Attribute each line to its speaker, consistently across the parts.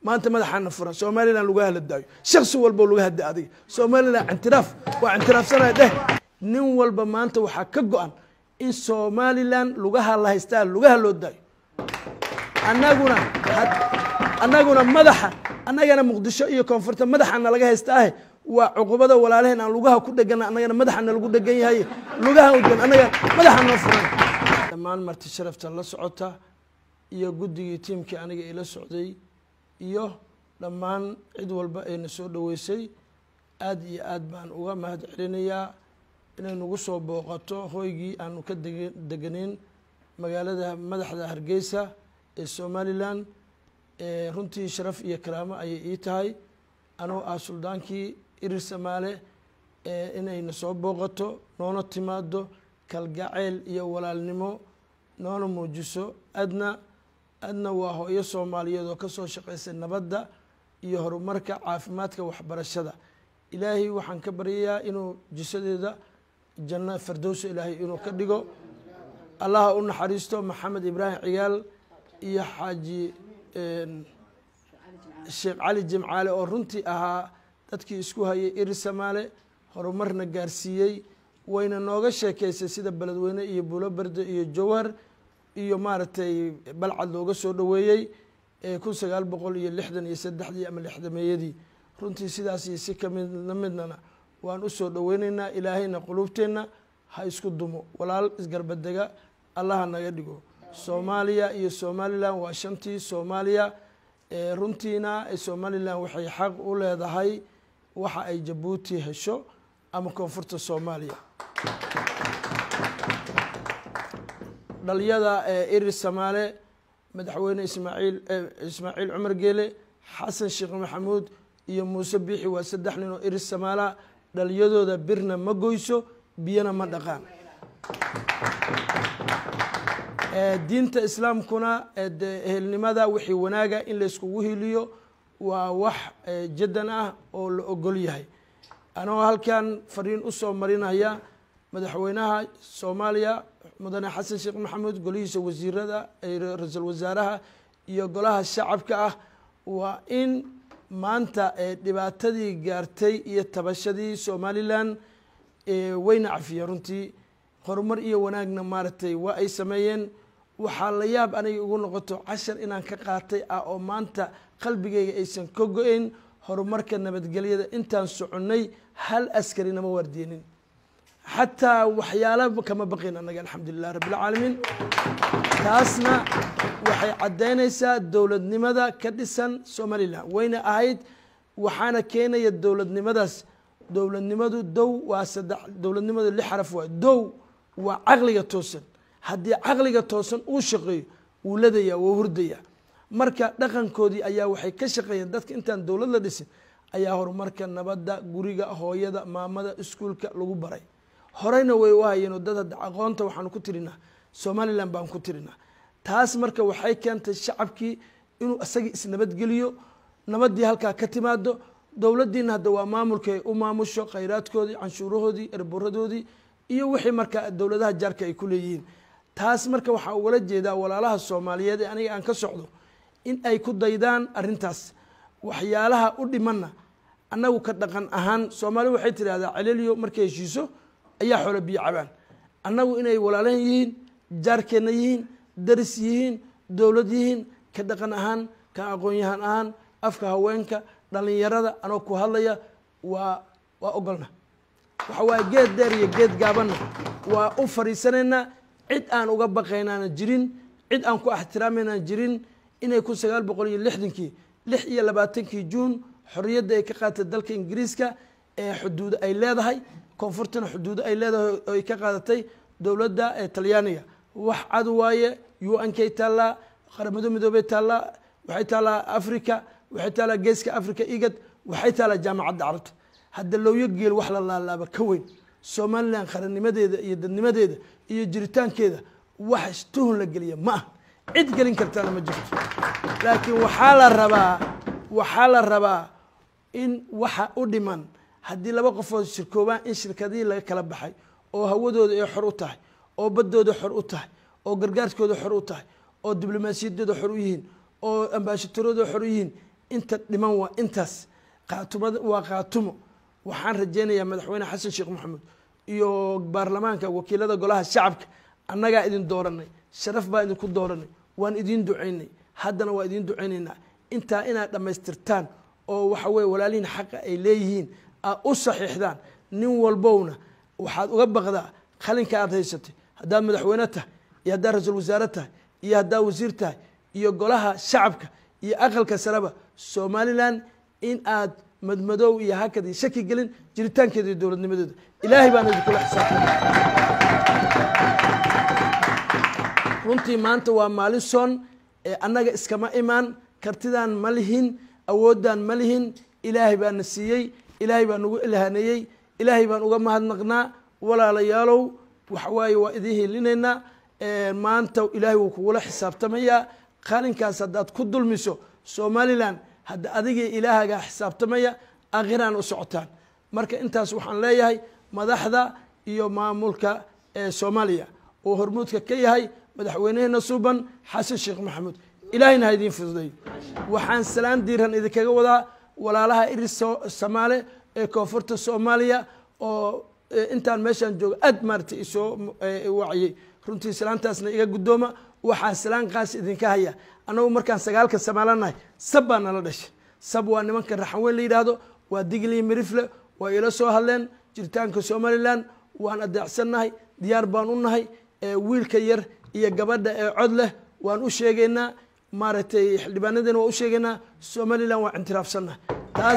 Speaker 1: maanta madaxaana furan somalilan lagu haladaayo shaksi walbo laga hada adiga somalilan ictiraaf waa ictiraafsanaya dheh nin walba maanta waxaa ka go-an in somalilan lugaha la haystaa lugaha loo daayo anaguna annaguna madaxa annagana muqdisho iyo koonfurta madaxana laga haysta ahe waa cuqubada walaalaheen aan lugaha ku dhegana annagana madaxana lagu dhegan yahay lugaha udan annaga madaxa noo furan dhammaan marti sharafta la socota iyo guddigii tiimkii aniga ila socday iyo dhammaan cid walba ayna soo dhoweysay aad iyo aad baan uga mahad celinayaa inay nagu soo booqato hoygii aanu ka deg deganeyn magaalada madaxda hargeysa ee somalilan runtii sharaf iyo karaamo ayay ii tahay anoo ah suldaankii irir samaale inayna soo booqato noona timaado kalgaceyl iyo walaalnimo noona muujiso adna adna waa hooyo soomaaliyeed oo kasoo shaqeysay nabadda iyo horumarka caafimaadka waxbarashada ilaahay waxaan ka baryayaa inuu jisadeeda janno fardowsa ilaahay inuu ka dhigo allaha u naxariisto maxamed ibraahim ciyaal iyo xaaji sheekh cali jimcaale oo runtii ahaa dadkii isku hayay iri samaale horumarna gaarsiiyey wayna nooga sheekeysay sida beledweyne iyo buulo berde iyo jowhar iyo maaragtay balcad looga soo dhoweeyey kun sagaal boqol iyo lixdan iyo saddexdii ama lixdameeyadii runtii sidaas iyo si kamid lamidnana waan usoo dhoweyneynaa ilaahayna quluubteenna ha isku dumo walaal isgarbadega allaha naga dhigo soomaaliya iyo somalilan waa shantii soomaaliya runtiina somalilan waxay xaq u leedahay waxa ay jabuuti hesho ama koonfurta soomaaliya dhalyada irir samaale madaxweyne ismaaciil ismaaciil cumar geele xasan sheekh maxamuud iyo muuse biixi waa saddex nin oo irir samaala dhalyadooda birna ma goyso biyana ma dhaqaan diinta islaamkuna de ehelnimada wixii wanaaga in layskugu hiliyo waa wax jaddan ah oo la ogol yahay anoo halkan fariin usoo marinaya madaxweynaha soomaaliya mudane xasan sheekh maxamuud golihiisa wasiirada ra-iisul wasaaraha iyo golaha shacabka ah waa in maanta dhibaatadii gaartay iyo tabashadii somalilan wayna cafiyeen runtii horumar iyo wanaagna maaragtay waa ay sameeyeen waxaa la yaab aniga igu noqoto cashar inaan ka qaatay ah oo maanta qalbigayga aysan ka go-eyn horumarka nabadgelyada intaan soconnay hal askari nama waardeenin xataa waxyaala kama baqayn annaga alxamdulilah rabbilcaalamiin taasna waxay caddaynaysaa dowladnimada ka dhisan somalilan wayna ahayd waxaana keenaya dowladnimadaas dowladnimadu dow waa saddex dowladnimadu lix xaraf waa dow waa caqliga toosan haddii caqliga toosan uu shaqeeyo wuu ladaya wuu hurdaya marka dhaqankoodii ayaa waxay ka shaqeeyeen dadka intaan dowlad la dhisin ayaa horumarka nabadda guriga hooyada maamada iskuulka lagu baray horeyna way u hayeenoo dad hadda aqoonta waxaanu ku tirinaa somalilan baan ku tirinaa taas marka waxay keentay shacabkii inuu isagii isnabadgeliyo nabadii halkaa ka timaado dowladdiina hadda waa maamulkay u maamusho khayraadkoodii canshuurahoodii erburadoodii iyo wixii marka dowladaha jaarka ay ku leeyihiin taas marka waxaa ugala jeedaa walaalaha soomaaliyeed ee aniga aan ka socdo in ay ku daydaan arintaas waxyaalaha u dhimanna annagu ka dhaqan ahaan soomaali waxay tidhahdaa celeliyo markay heshiiso ayaa xoolo biyo cabaan annagu inay walaalahan yihiin jaarkeenna yihiin daris yihiin dowlad yihiin ka dhaqan ahaan ka aqoon-yahan ahaan afka haweenka dhalinyarada anoo ku hadlaya waa waa ogolna waxa waaye geed dheer iyo geed gaabanna waa u fariisanaynaa cid aan uga baqaynaana jirin cid aan ku ixtiraamayna jirin inay kun sagaal boqol iyo lixdankii lix iyo labaatankii juun xorriyadda ay ka qaadatay dalka ingiriiska ee xuduudo ay leedahay koonfurtana xuduudo ay leedahay oo ay ka qaadatay dowladda talyaaniga wax cad waaye u n kay taallaa qaramado midoobey taallaa waxay taallaa africa waxay taallaa geeska africa igad waxay taallaa jaamacadda carabta hadda looyo geel wax la laalaaba ka weyn somalilan qarannimadeeda iyo dadnimadeeda iyo jiritaankeeda wax tuhun la geliya ma ah cid gelin kartaana ma jirto laakiin waxaa la rabaa waxaa la rabaa in waxa u dhiman haddii laba qofood shirkoobaan in shirkadihii laga kala baxay oo hawadooda ay xor u tahay oo baddooda xor u tahay oo gargaarkooda xor u tahay oo diblomaasiyaddooda xor u yihiin oo ambaashatarooda xor u yihiin inta dhiman waa intaas qaatumada waa qaatumo waxaan rajaynayaa madaxweyne xasan sheekh maxamuud iyo baarlamaanka wakiilada golaha shacabka annagaa idin dooranay sharaf baa idinku dooranay waan idiin ducaynay haddana waa idiin ducaynaynaa intaa inaad dhammaystirtaan oo waxa weye walaalihiin xaqa ay leeyihiin aad u saxiixdaan nin walbowna waxaad uga baqdaa qalinka aad haysatay haddaad madaxweyne tahay iyo haddaad ra-iisul wasaare tahay iyo haddaad wasiir tahay iyo golaha shacabka iyo aqalka sareba somalilan in aad madmadow iyo hakad iyo shaki gelin jiritaankeeda iyo dowladnimadeeda ilaahay baan idinkula xisaabtama runtii maanta waa maalin soon ee annaga iskama imaan kartidaan ma lihin awoodaan ma lihin ilaahay baa na siiyey ilaahay baa nagu ilhaneeyey ilaahay baan uga mahadnaqnaa walaalayaalow waxawaaye waa idiin helinaynaa maanta ilaahay wuu kugula xisaabtamayaa qalinkaas haddaad ku dulmiso somalilan hadda adigii ilaahagaa xisaabtamaya akhiraan u socotaan marka intaas waxaan leeyahay madaxda iyo maamulka ee soomaaliya oo hormuudka ka yahay madaxweyneheena suuban xasan sheekh maxamuud ilaahayna ha idiin fududay waxaan salaan diiran idinkaga wadaa walaalaha iris samaale ee koonfurta soomaaliya oo intaan meeshaan jooga aad maaragtay isoo waciyey runtii salaantaasna iga guddooma waxaan salaan qaas idinka haya annagu markaan sagaalka samaalanahay sab baa nala dhashay sab waa nimanka raxan weyn la yidhaahdo waa digli mirifle waa ila soo hadleen jiritaanka somalilan waan adeecsannahay diyaar baan u nahay wiilka yar iyo gabadha ee cod leh waan u sheegaynaa maaragtay xildhibaanadeena waan u sheegaynaa somalilan waan intiraafsannahay taas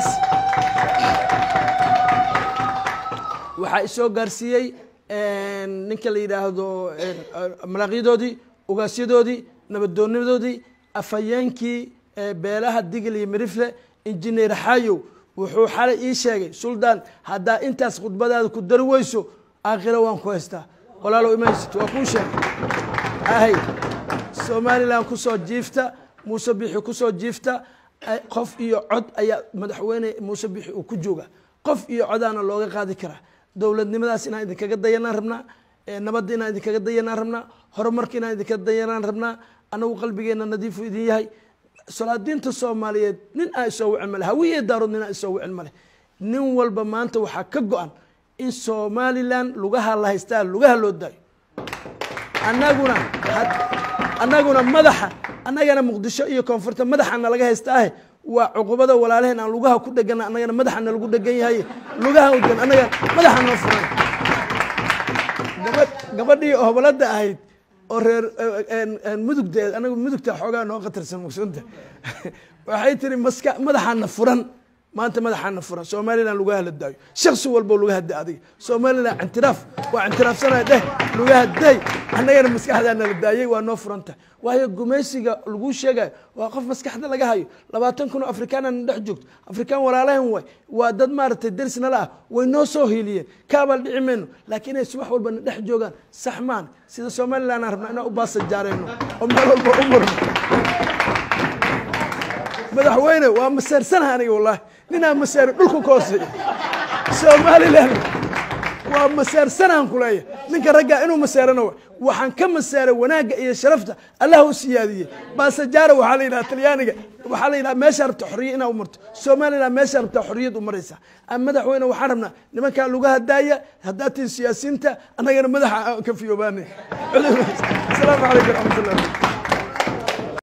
Speaker 1: waxaa isoo gaarsiiyey ninka la yidhaahdo malaaqyadoodii ugaasyadoodii nabadoonimadoodii afhayeenkii beelaha digil iyo mirifle injineer xayow wuxuu xalay ii sheegay suldaan haddaa intaas khudbadaada ku dari weyso aakhiro waan ku haystaa walaalow imaysit waa kuu sheegay ahay somalilan kusoo jiifta muuse bixi kusoo jiifta qof iyo cod ayaa madaxweyne muuse bixi uu ku jooga qof iyo codaana looga qaadi karaa dowladnimadaas inaan idinkaga dayanaan rabnaa nabadda inaan idinkaga dayanaan rabnaa horumarka inaan idinkaga dayanaan rabnaa anagu qalbigeena nadiifu idin yahay salaadiinta soomaaliyeed nin aan isoo wicin male hawiye daarood nin aan isoo wicin male nin walba maanta waxaa ka go-an in somalilan lugaha la haystaa lugaha loo daayo anaguna annaguna madaxa annagana muqdisho iyo koonfurta madaxana laga haystaahe waa cuqubada walaalaheen aan lugaha ku dhegana annagana madaxana lagu dhegan yahay lugaha udan annaga madaxa noo furan gabadh gabadhii hobolada ahayd oo reer mudugdeed anagu mudugta xoogaa noo khatarsan mugsunta waxay tiri maska madaxaana furan maanta madaxaana furan somalilan lugaha la daayo shaksi walbo lugaha da adiga somalilan intiraaf waa intiraafsanaya dheh lugaha day annagana maskaxdaana la daayey waa noo furanta waayo gumaysiga lagu sheegayo waa qof maskaxda laga hayo labaatan kun oo afrikaanana dhex joogto afrikaan walaalahan waay waa dad maaragtay derisnala ah way noo soo hiiliyeen kaabaal dhici mayno laakiin inay subax walbana dhex joogaan sax maan sida somalilan aan rabnaa inaan u baasa jaareyno oo meel walba u murno madaxweyne waa maseersanaha aniga wallahi ninaa maseero dhulku ka hooseeya somalilan waa maseersanahan kuleeya ninka raggaa inuu maseerano wa waxaan ka maseeray wanaagga iyo sharafta allah u siyaadiyey baasajaara waxaa la yidhaha talyaaniga waxaa la yidhaha meeshaa rabta xorriya inaa u marto somalilan meeshaa rabtaa xorriyad u maraysaa madaxweyne waxaan rabnaa nimankaa lugaha daaya haddaad tihin siyaasiyiinta annagana madaxa aan ka fiyoobaanay asalaamu calaykum raxmat ullah